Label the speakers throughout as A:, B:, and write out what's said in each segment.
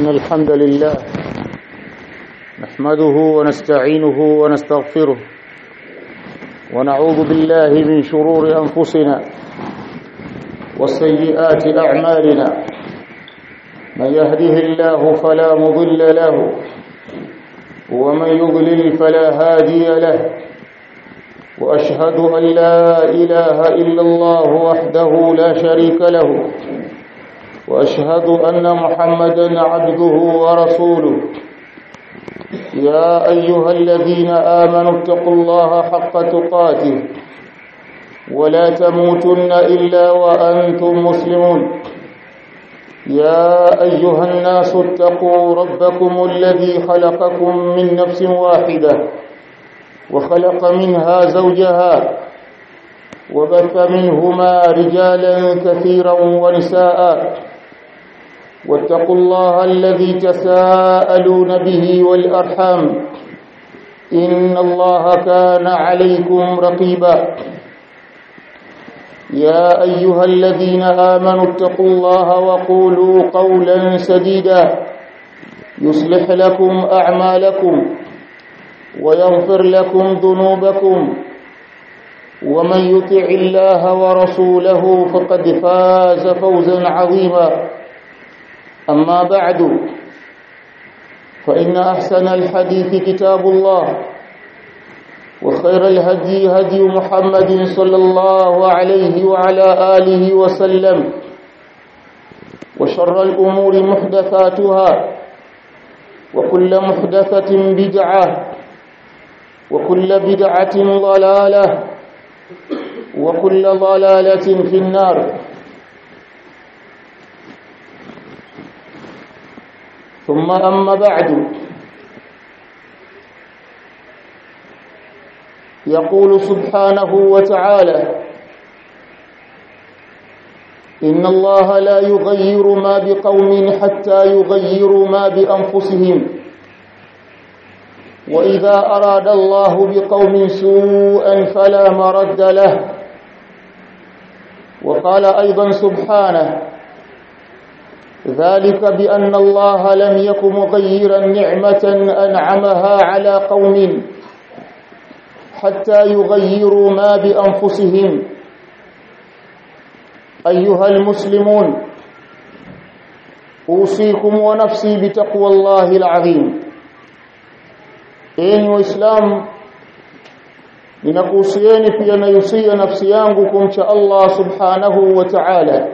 A: إن الحمد لله نحمده ونستعينه ونستغفره ونعوذ بالله من شرور أنفسنا وسيئات أعمالنا من يهده الله فلا مضل له ومن يضلل فلا هادي له وأشهد أن لا إله إلا الله وحده لا شريك له وأشهد أن محمدا عبده ورسوله يا أيها الذين آمنوا اتقوا الله حق تقاته ولا تموتن إلا وأنتم مسلمون يا أيها الناس اتقوا ربكم الذي خلقكم من نفس واحدة وخلق منها زوجها وبث منهما رجالا كثيرا ونساء واتقوا الله الذي تساءلون به والأرحام إن الله كان عليكم رقيبا يا أيها الذين آمنوا اتقوا الله وقولوا قولا سديدا يصلح لكم أعمالكم ويغفر لكم ذنوبكم ومن يطع الله ورسوله فقد فاز فوزا عظيما أما بعد فإن أحسن الحديث كتاب الله وخير الهدي هدي محمد صلى الله عليه وعلى آله وسلم وشر الأمور محدثاتها وكل محدثة بدعة وكل بدعة ضلالة وكل ضلالة في النار ثم أما بعد يقول سبحانه وتعالى إن الله لا يغير ما بقوم حتى يغيروا ما بأنفسهم وإذا أراد الله بقوم سوءا فلا مرد له وقال أيضا سبحانه ذلك بأن الله لم يك مغيرا نعمة أنعمها على قوم حتى يغيروا ما بأنفسهم أيها المسلمون أوصيكم ونفسي بتقوى الله العظيم enyi waislamu ninakuhusieni pia nayusia nafsi yangu kumcha Allah subhanahu wa ta'ala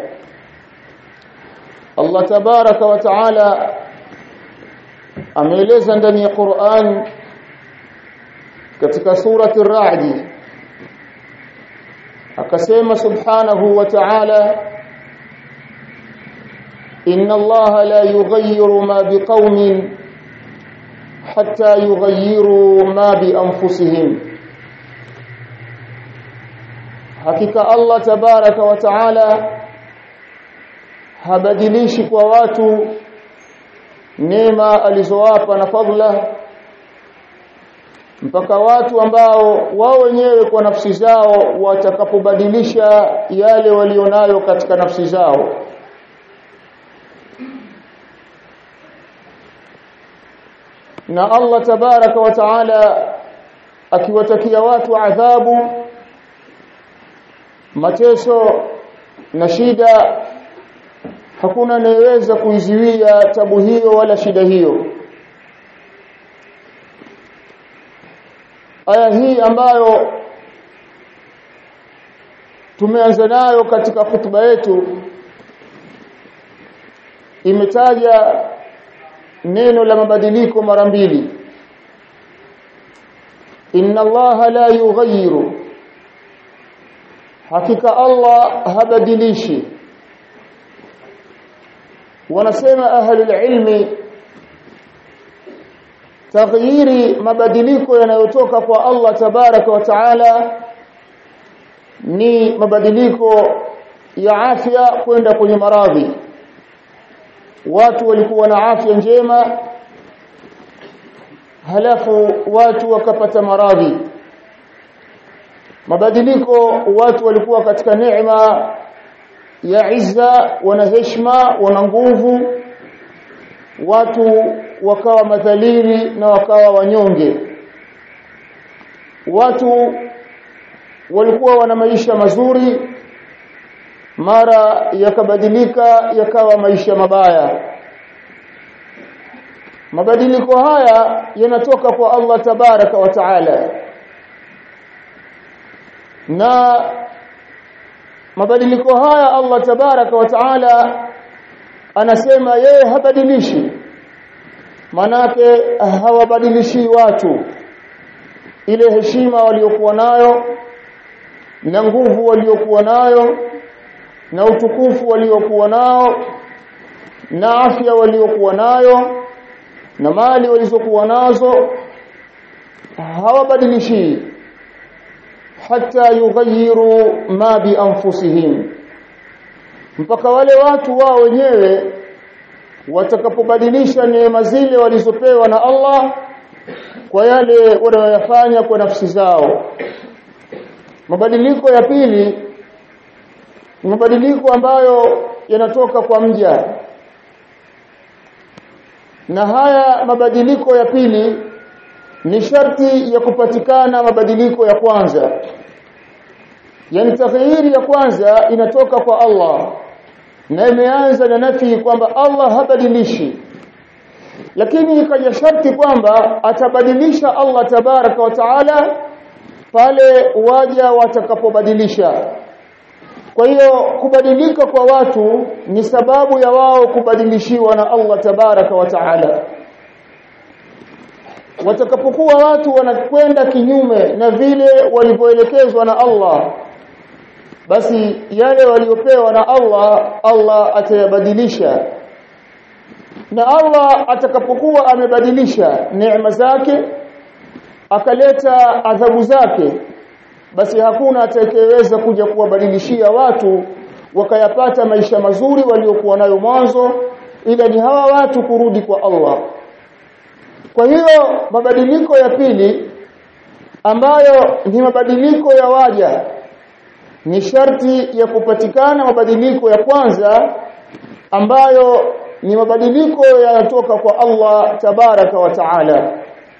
A: Allah tabaraka wa ta'ala ameeleza ndani ya Qur'an katika surati ar-Ra'd akasema subhanahu wa ta'ala inna Allah la yughayyiru ma biqaumin hatta yughayyiru ma bi anfusihim hakika Allah tabaraka wa taala habadilishi kwa watu neema alizowapa na fadhila mpaka watu ambao wao wenyewe kwa nafsi zao watakapobadilisha yale walionayo katika nafsi zao na Allah tabaraka wa taala akiwatakia watu adhabu mateso na shida hakuna anayeweza kuiziwia tabu hiyo wala shida hiyo aya hii ambayo tumeanza nayo katika hutuba yetu imetaja neno la mabadiliko mara mbili inna allaha la yughayyiru hakika allah habadilishi wanasema ahlul ilmi taghyiri mabadiliko yanayotoka kwa Allah tabaraka wa taala ni mabadiliko ya afya kwenda kwenye maradhi watu walikuwa na afya njema halafu watu wakapata maradhi mabadiliko watu walikuwa katika neema ya izza wana heshima wana nguvu watu wakawa madhalili na wakawa wanyonge watu walikuwa wana maisha mazuri mara yakabadilika yakawa maisha mabaya mabadiliko haya yanatoka kwa Allah tabaraka wa taala na mabadiliko haya Allah tabaraka wa taala anasema yeye habadilishi manake hawabadilishi watu ile heshima waliokuwa nayo na nguvu waliokuwa nayo na utukufu waliokuwa nao na afya waliokuwa nayo na mali walizokuwa nazo hawabadilishi hata yughayyiru ma bi anfusihim mpaka wale watu wao wenyewe watakapobadilisha neema zile walizopewa na Allah kwa yale wanayofanya kwa nafsi zao mabadiliko ya pili ni mabadiliko ambayo yanatoka kwa mja na haya mabadiliko ya pili ni sharti ya kupatikana mabadiliko ya kwanza yani taghyiri ya kwanza inatoka kwa Allah na imeanza na nafi kwamba Allah habadilishi lakini ikaja sharti kwamba atabadilisha Allah tabaraka wa taala pale waja watakapobadilisha kwa hiyo kubadilika kwa watu ni sababu ya wao kubadilishiwa na Allah tabaraka wa taala watakapokuwa watu wanakwenda kinyume na vile walivyoelekezwa na Allah basi yale waliopewa na Allah Allah atayabadilisha na Allah atakapokuwa amebadilisha neema zake akaleta adhabu zake basi hakuna atakayeweza kuja kuwabadilishia watu wakayapata maisha mazuri waliokuwa nayo mwanzo ila ni hawa watu kurudi kwa Allah kwa hiyo mabadiliko ya pili ambayo ni mabadiliko ya waja ni sharti ya kupatikana mabadiliko ya kwanza ambayo ni mabadiliko yanatoka kwa Allah tabaraka wa taala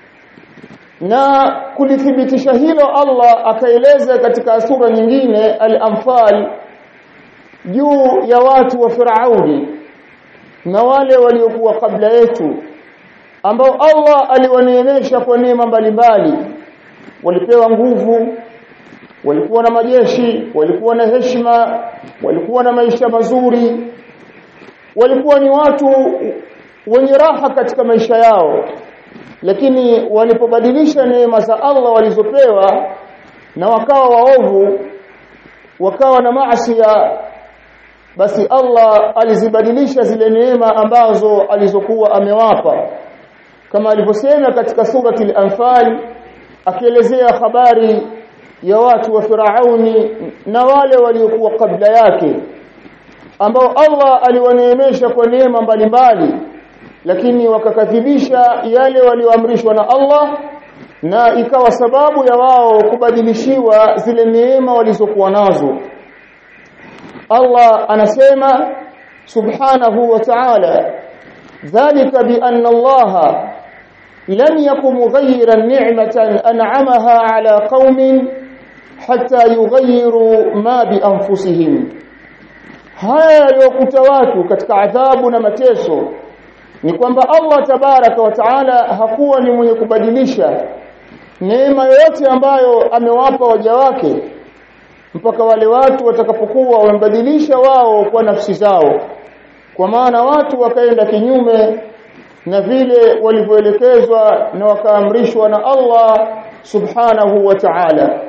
A: na kulithibitisha hilo Allah akaeleza katika sura nyingine al-Anfal juu ya watu wa Firauni na wale waliokuwa kabla yetu ambao Allah aliwaneemesha kwa neema mbalimbali walipewa nguvu walikuwa na majeshi walikuwa na heshima walikuwa na maisha mazuri walikuwa ni watu wenye raha katika maisha yao lakini walipobadilisha neema za Allah walizopewa na wakawa waovu wakawa na maasiya basi Allah alizibadilisha zile neema ambazo alizokuwa amewapa kama alivyosema katika surati al-Anfal akielezea habari ya watu wa Firauni na wale waliokuwa kabla yake ambao Allah aliwaneemesha kwa neema mbalimbali lakini wakakadhibisha yale walioamrishwa na Allah na ikawa sababu ya wao kubadilishiwa zile neema walizokuwa nazo Allah anasema subhanahu wa ta'ala dhalika bi anna Allah lam yakum mughayyiran ni'matan an'amaha ala qaumin hatta yughayyiru ma bi anfusihim haya yaliyokuta watu katika adhabu na mateso ni kwamba Allah tabaraka wa taala hakuwa ni mwenye kubadilisha neema yoyote ambayo amewapa waja wake mpaka wale watu watakapokuwa wamebadilisha wao kwa nafsi zao kwa maana watu wakaenda kinyume na vile walivyoelekezwa na wakaamrishwa na Allah subhanahu wa ta'ala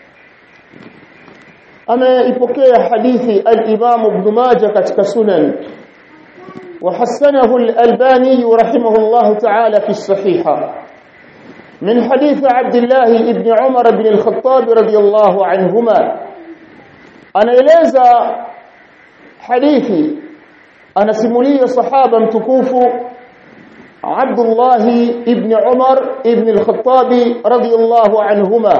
A: ameipokea hadithi al-Imam Ibn Majah katika Sunan وحسنه الألباني رحمه الله تعالى في الصحيحة من حديث عبد الله بن عمر بن الخطاب رضي الله عنهما أنا إليزا حديثي أنا سمولي صحابة متكوف عبد الله بن عمر بن الخطاب رضي الله عنهما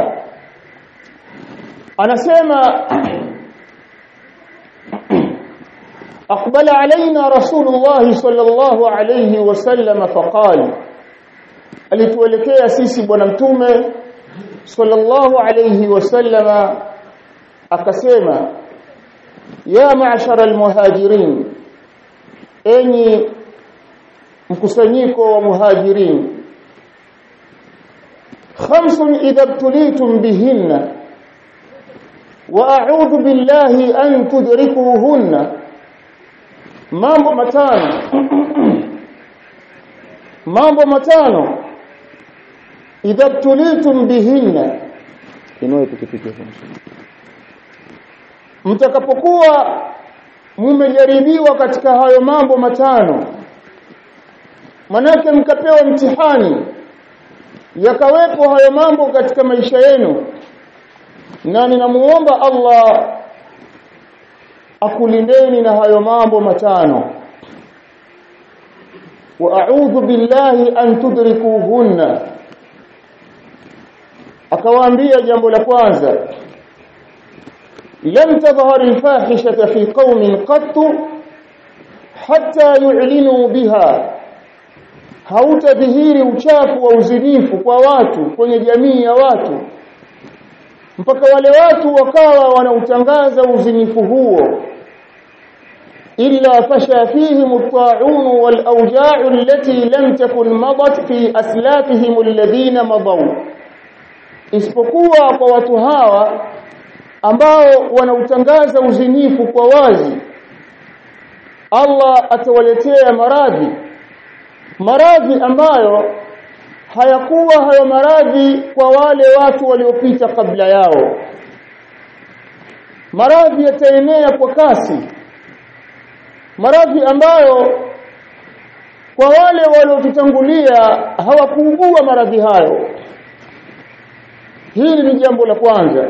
A: أنا سيما أقبل علينا رسول الله صلى الله عليه وسلم فقال alituelekea sisi bwana mtume sallallahu alayhi wasallama akasema ya ma'shara almuhajirin enyi mkusanyiko wa muhajirin khamsun idha btulitum bihinna wa a'udhu billahi an tudrikuhunna mambo matano mambo matano idha btulitum bihinna inua pikipiki mtakapokuwa mmejaribiwa katika hayo mambo matano manake mkapewa mtihani yakawepo hayo mambo katika maisha yenu na ninamuomba Allah akulindeni na hayo mambo matano wa a'udhu billahi an tudrikuhunna akawaambia jambo la kwanza lam tadhhar al-fahishata fi qaumin qattu hatta yu'linu biha hautadhihiri uchafu wa uzinifu kwa watu kwenye jamii ya watu mpaka wale watu wakawa wanautangaza uzinifu huo illa fasha fihim at-ta'un wal awja'u allati lam takun madat fi aslafihim alladhina madaw isipokuwa kwa watu hawa ambao wanautangaza uzinifu kwa wazi Allah atawaletea maradhi maradhi ambayo hayakuwa hayo maradhi kwa wale watu waliopita kabla yao maradhi yataenea kwa kasi maradhi ambayo kwa wale waliotutangulia hawakuugua maradhi hayo hili ni jambo la kwanza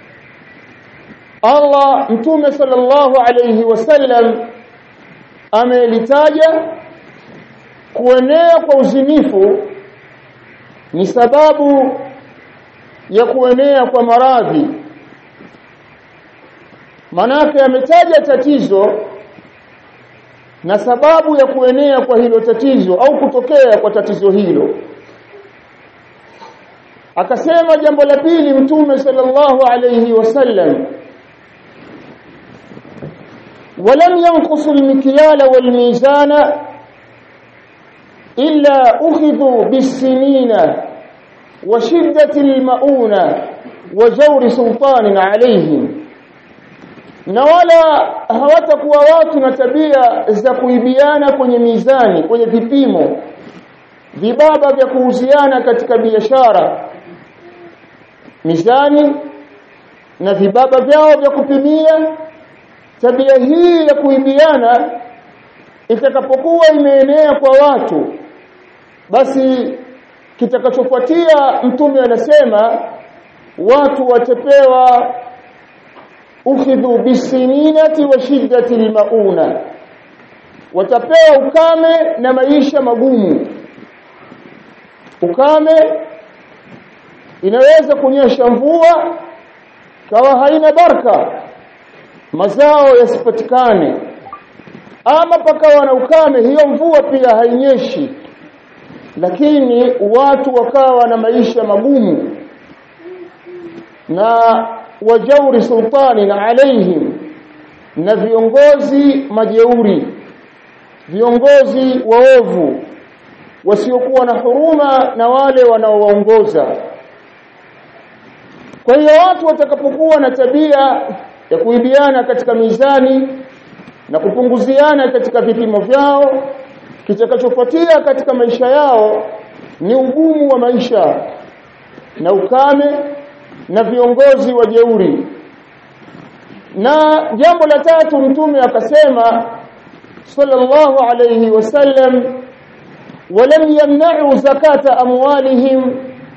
A: Allah mtume sallallahu alayhi wasallam amelitaja kuenea kwa uzinifu ni sababu ya kuenea kwa maradhi manake ametaja tatizo na sababu ya kuenea kwa hilo tatizo au kutokea kwa tatizo hilo akasema jambo la pili mtume sallallahu alayhi wasallam ولم ينقص المكيال والميزان إلا أخذوا بالسنين وشدة المؤونة وجور سلطان عليهم na wala hawatakuwa watu na tabia za kuibiana kwenye mizani kwenye vipimo vibaba vya kuhusiana katika biashara mizani na vibaba vyao vya kupimia tabia hii ya kuibiana itakapokuwa imeenea kwa watu basi kitakachofuatia mtume anasema watu watapewa ukhidhu bisininati wa shiddati almauna watapewa ukame na maisha magumu ukame inaweza kunyesha mvua kawa haina baraka mazao yasipatikane ama pakawa na ukame hiyo mvua pia hainyeshi lakini watu wakawa na maisha magumu na wajauri sultani na alaihim na viongozi majeuri viongozi waovu wasiokuwa na huruma na wale wanaowaongoza kwa hiyo watu watakapokuwa na tabia ya kuibiana katika mizani na kupunguziana katika vipimo vyao kitakachofuatia katika maisha yao ni ugumu wa maisha na ukame na viongozi wa jeuri na jambo la tatu mtume akasema sallallahu alayhi wasallam walam yamna'u zakata amwalihim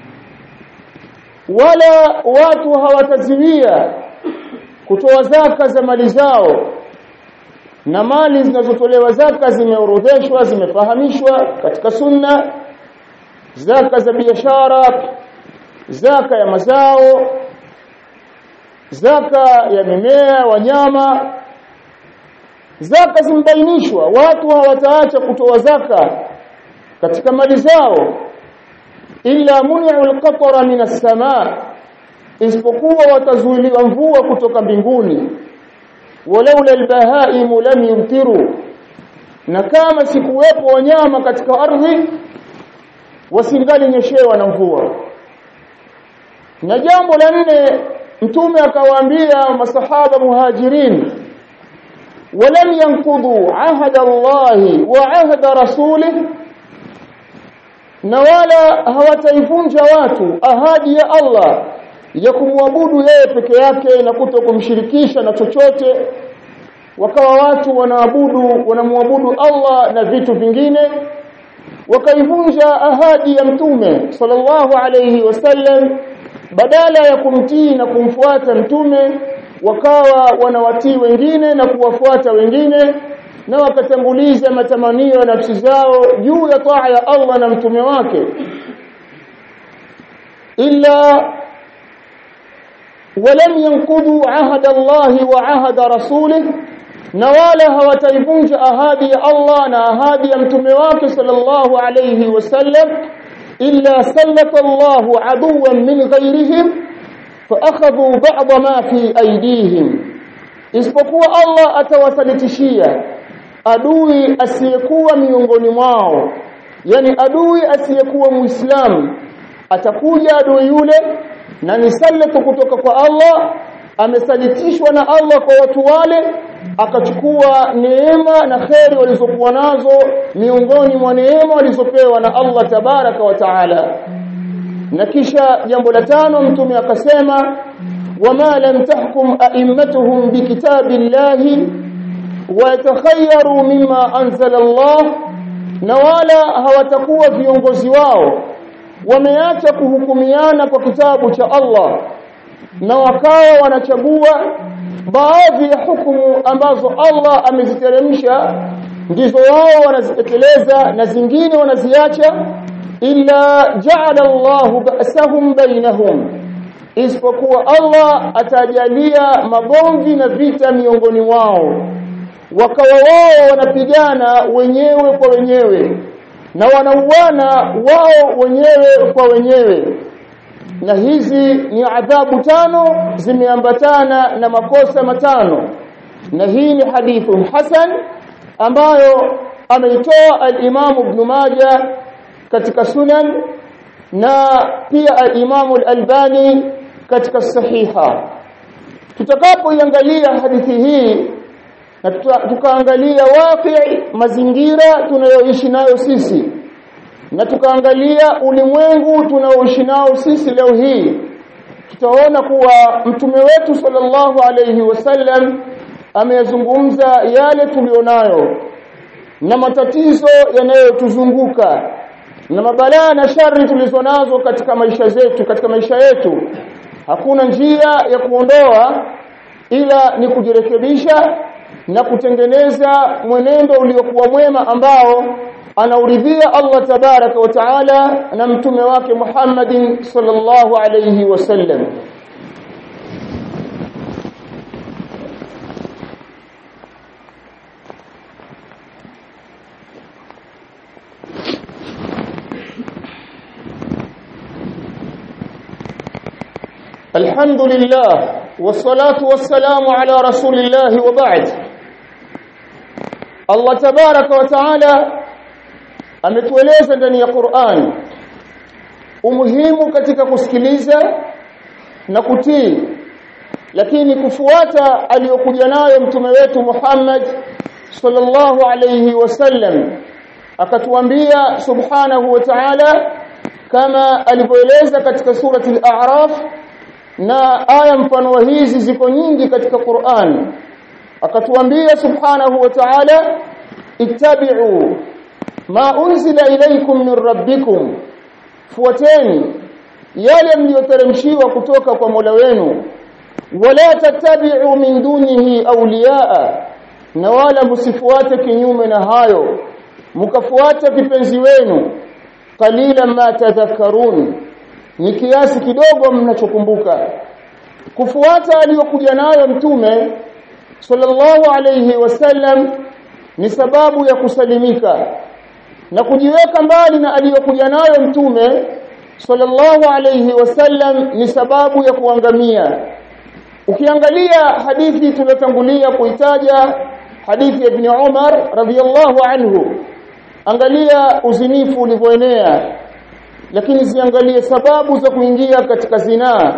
A: wala watu hawataziwia kutoa zaka za mali zao na mali zinazotolewa zaka zimeorodheshwa zimefahamishwa katika sunna zaka za biashara zaka ya mazao zaka ya mimea wanyama zaka zimbainishwa watu hawataacha kutoa zaka katika mali zao illa muni'u al-qatra min as-samaa isipokuwa watazuiliwa mvua kutoka mbinguni walaula al-bahaim lam yumtiru na kama sikuwepo wanyama katika ardhi wasingali nyeshewa na mvua na jambo la nne mtume akawaambia masahaba muhajirin ولم ينقضوا عهد الله وعهد رسوله na wala hawataivunja watu ahadi ya Allah ya kumwabudu yeye peke yake na kuto kumshirikisha na chochote wakawa watu wanaabudu wanamwabudu Allah na vitu vingine wakaivunja ahadi ya mtume sallallahu alayhi wasallam badala ya kumtii na kumfuata mtume wakawa wanawatii wengine na kuwafuata wengine na wakatanguliza matamanio ya nafsi zao juu ya taa ya Allah na mtume wake illa ولم ينقضوا عهد الله وعهد رسوله na wala hawataivunja ahadi ya Allah na ahadi ya mtume wake sallallahu alayhi wasallam illa sallata Allahu aduwan min ghayrihim faakhadhu ba'd ma fi aydihim isipokuwa Allah atawasalitishia adui asiyekuwa miongoni mwao yani adui asiyekuwa muislamu atakuja adui yule na ni sallatu kutoka kwa Allah amesalitishwa na Allah kwa watu wale akachukua neema na kheri walizokuwa nazo miongoni mwa neema walizopewa na Allah tabaraka wa taala na kisha jambo la tano mtume akasema wama lam tahkum a'immatuhum bikitabillahi wa yatakhayyaru mimma anzala Allah na wala hawatakuwa viongozi wao wameacha kuhukumiana kwa kitabu cha Allah na wakawa wanachagua baadhi ya hukumu ambazo Allah ameziteremsha ndizo wao wanazitekeleza na zingine wanaziacha illa ja'ala Allah ba'sahum bainahum isipokuwa Allah atajalia magomvi na vita miongoni wao wakawa wao wanapigana wenyewe kwa wenyewe na wanauana wao wenyewe kwa wenyewe na hizi ni adhabu tano zimeambatana na makosa matano na hii ni hadithu hasan ambayo ameitoa al-Imam Ibn Majah katika sunan na pia al-Imam al-Albani katika sahiha tutakapoiangalia hadithi hii na tukaangalia waqi mazingira tunayoishi nayo sisi na tukaangalia ulimwengu tunaoishi nao sisi leo hii tutaona kuwa mtume wetu sallallahu alayhi wasallam ameyazungumza yale tulionayo na matatizo yanayotuzunguka na mabalaa na shari tulizonazo katika maisha zetu katika maisha yetu hakuna njia ya kuondoa ila ni kujirekebisha na kutengeneza mwenendo uliokuwa mwema ambao anauridhia Allah tabaraka wa taala na mtume wake Muhammadin sallallahu alayhi wasallam الحمد لله والصلاة والسلام على رسول الله وبعد Allah tabaraka wa taala ametueleza ndani ya Qur'an umuhimu katika kusikiliza na kutii lakini kufuata aliyokuja nayo mtume wetu Muhammad sallallahu alayhi wasallam akatuambia subhanahu wa ta'ala kama alivyoeleza katika surati al-a'raf na aya mfano wa hizi ziko nyingi katika Qur'an akatuambia subhanahu wa ta'ala ittabi'u ma unzila ilaykum min rabbikum fuateni yale mliyoteremshiwa kutoka kwa Mola wenu wala tattabi'u min dunihi awliyaa na wala msifuate kinyume na hayo mkafuata vipenzi wenu qalilan ma tadhakkarun ni kiasi kidogo mnachokumbuka kufuata aliyokuja nayo mtume sallallahu alayhi wasallam ni sababu ya kusalimika na kujiweka mbali na aliyokuja nayo mtume sallallahu alayhi wasallam ni sababu ya kuangamia ukiangalia hadithi tuliyotangulia kuitaja hadithi ya ibn Umar radhiyallahu anhu angalia uzinifu ulivyoenea lakini ziangalie sababu za kuingia katika zinaa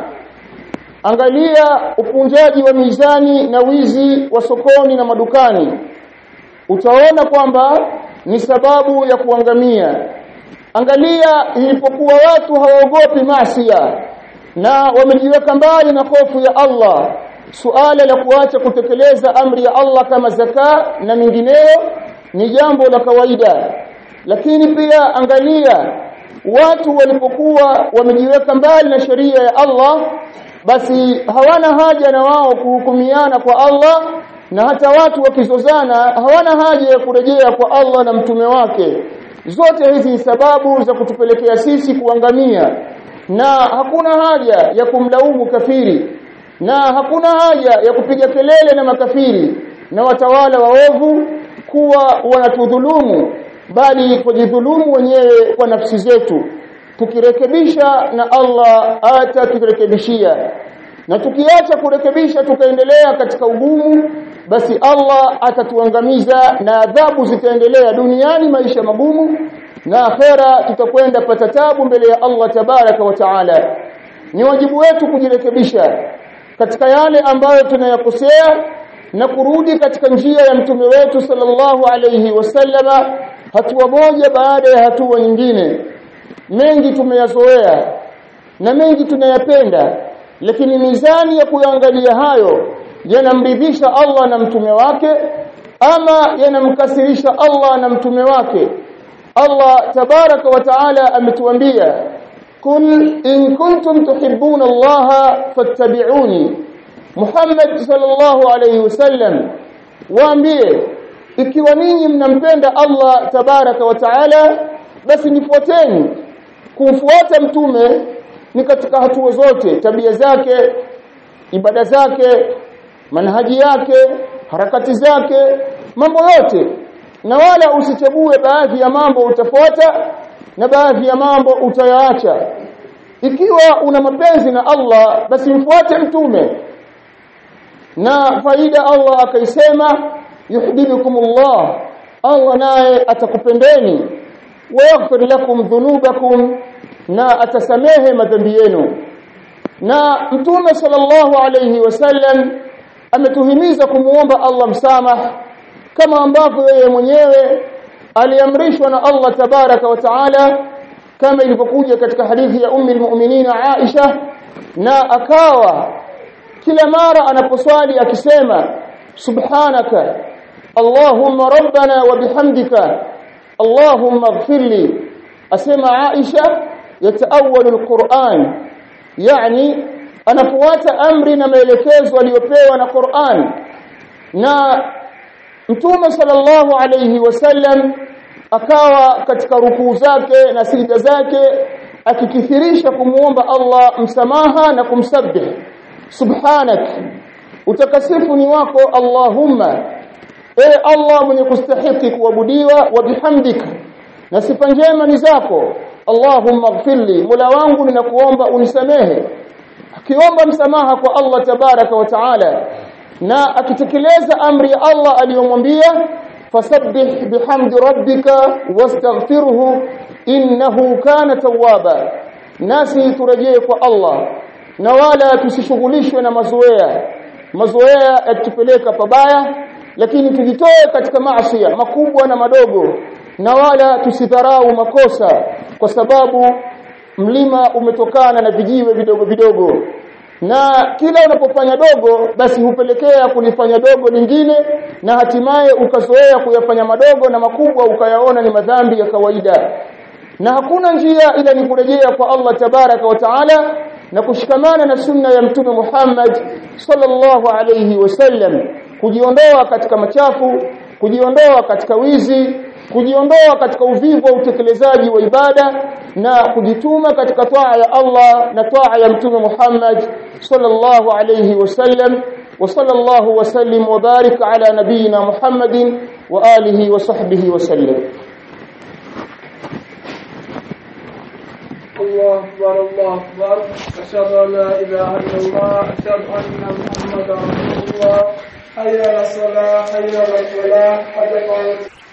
A: angalia upunjaji wa mizani na wizi wa sokoni na madukani utaona kwamba ni sababu ya kuangamia angalia ilipokuwa watu hawaogopi maasiya na wamejiweka mbali na hofu ya Allah suala la kuacha kutekeleza amri ya Allah kama zaka na mingineyo ni jambo la kawaida lakini pia angalia watu walipokuwa wamejiweka mbali na sheria ya Allah basi hawana haja na wao kuhukumiana kwa Allah na hata watu wakizozana hawana haja ya kurejea kwa Allah na mtume wake zote hizi ni sababu za kutupelekea sisi kuangamia na hakuna haja ya kumlaumu kafiri na hakuna haja ya kupiga kelele na makafiri na watawala waovu kuwa wanatudhulumu bali kujidhulumu wenyewe kwa nafsi zetu tukirekebisha na Allah ataturekebishia na tukiacha kurekebisha tukaendelea katika ugumu basi Allah atatuangamiza na adhabu zitaendelea duniani maisha magumu na akhera tutakwenda pata tabu mbele ya Allah tabaraka wa taala ni wajibu wetu kujirekebisha katika yale ambayo tunayakosea na kurudi katika njia ya mtume wetu sallallahu alayhi wasallama hatua moja baada ya hatua nyingine mengi tumeyazoea na mengi tunayapenda lakini mizani ya kuangalia hayo yanamridhisha Allah na mtume wake ama yanamkasirisha Allah na mtume wake Allah tabaraka wa taala ametuambia kul in kuntum tuhibbuna Allah fattabi'uni Muhammad sallallahu alayhi wasallam waambie ikiwa ninyi mnampenda Allah tabaraka wa taala basi nifuateni kumfuata mtume ni katika hatua zote tabia zake ibada zake manhaji yake harakati zake mambo yote na wala usichague baadhi ya mambo utafuata na baadhi ya mambo utayaacha ikiwa una mapenzi na Allah basi mfuate mtume na faida Allah akaisema yuhibbukumullah Allah naye atakupendeni wayaghfir lakum dhunubakum na atasamehe madhambi yenu na mtume sallallahu alayhi wasallam ametuhimiza kumuomba Allah msamaha kama ambavyo yeye mwenyewe aliamrishwa na Allah tabaraka wa taala kama ilivyokuja katika hadithi ya ummi almu'minina Aisha na akawa kila mara anaposwali akisema subhanaka allahumma rabbana wa bihamdika allahumma ighfirli asema Aisha yataawalu alquran yani anafuata amri na maelekezo aliyopewa na Qur'an na Mtume sallallahu alayhi wasallam akawa katika rukuu zake na sijda zake akikithirisha kumuomba Allah msamaha na kumsabbih subhanak utakasifu ni wako Allahumma e Allah mwenye kustahiki kuabudiwa wa bihamdika na sifa njema ni zako Allahumma ighfirli Mola wangu ninakuomba unisamehe akiomba msamaha kwa Allah tabaraka wa taala na akitekeleza amri ya Allah aliyomwambia fasabbih bihamdi rabbika wastaghfirhu innahu kana tawwaba nasi turejee kwa Allah na wala tusishughulishwe na mazoea mazoea yatupeleka pabaya lakini tujitoe katika maasi makubwa na madogo na wala tusidharau makosa kwa sababu mlima umetokana na vijiwe vidogo vidogo na kila unapofanya dogo basi hupelekea kulifanya dogo lingine na hatimaye ukazoea kuyafanya madogo na makubwa ukayaona ni madhambi ya kawaida na hakuna njia ila ni kurejea kwa Allah tabaraka wa taala na kushikamana na sunna ya mtume Muhammad sallallahu alayhi wasallam kujiondoa katika machafu kujiondoa katika wizi kujiondoa katika uvivu wa utekelezaji wa ibada na kujituma katika taa ya Allah na taa ya mtume Muhammad sallallahu alayhi wasallam وصلى الله وسلم وبارك على نبينا محمد وآله وصحبه وسلم
B: الله أكبر الله أكبر أشهد أن لا إله إلا الله أشهد أن محمدا رسول الله حي على الصلاة حي على الفلاح قد قامت